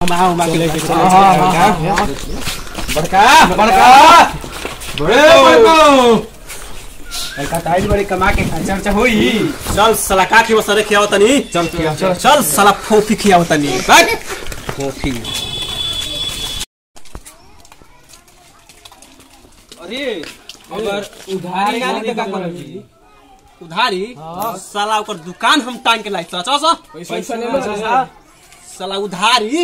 माँ माँ के लेके चले हाँ, हाँ, चले हाँ, बड़का बड़का बड़े बड़को बड़का ताइज बड़ी कमा के खर्चा वर्चा होई चल साला का खियो सरे खियाव तनी चल किया चल चल साला फोफी खियाव तनी बैठ फोफी अरे अगर उधारी ना ली तो का करोगी उधारी साला ओकर दुकान हम टांग के लाई चल चल चल। पैसा ले लो चाचा साला उधारी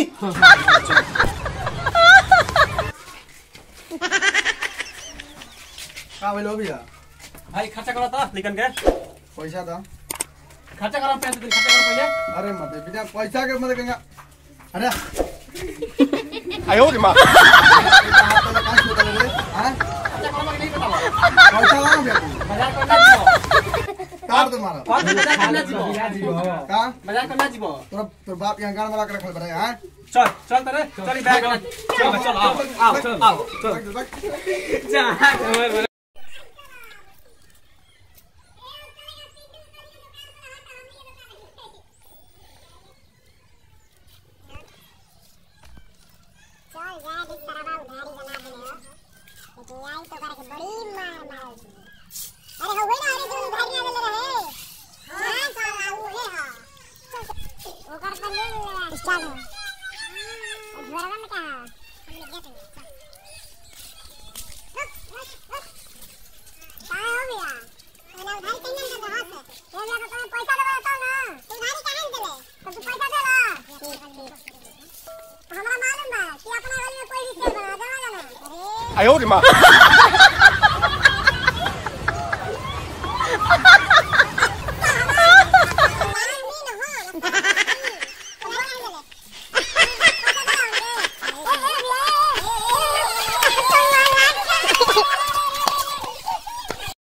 का बोलो भैया भाई खर्चा करो तो लेकिन के पैसा दो खर्चा करो पैसे दे खर्चा करो पहले अरे मत बिना पैसा के मत कहेंगे अरे आयो रे मां हाथ तो कहां से उतार ले हां खर्चा करो के नहीं बताओ पैसा लाओ भैया तू बाजार करना जीवो काट दे मारा कौन बाजार करना जीवो का बाजार करना जीवो तोरा तोर बाप यहां गान वाला के रखल बड़े हां चल चल तेरे चल बैग चल चल आओ आओ चल आओ चल जा देख तारा बा उधारी बना देले हो तो आई तो करके बड़ी मार मार अरे हो गई ना अरे जो उधारी ना देले रहे हां चल आऊ हे हा ओकर पर ले ले स्टार्ट हो घरवा में का हमने गेट में का हो गया अरे उधारी कहीं ना दे हाथ से ये लगा तो पैसा देबो तो ना तू उधारी कहां देले तो तू पैसा दे ला हमरा मालूम बा कि अपना गली में कोई भी खेल बना देवा ना अरे आयो रे मां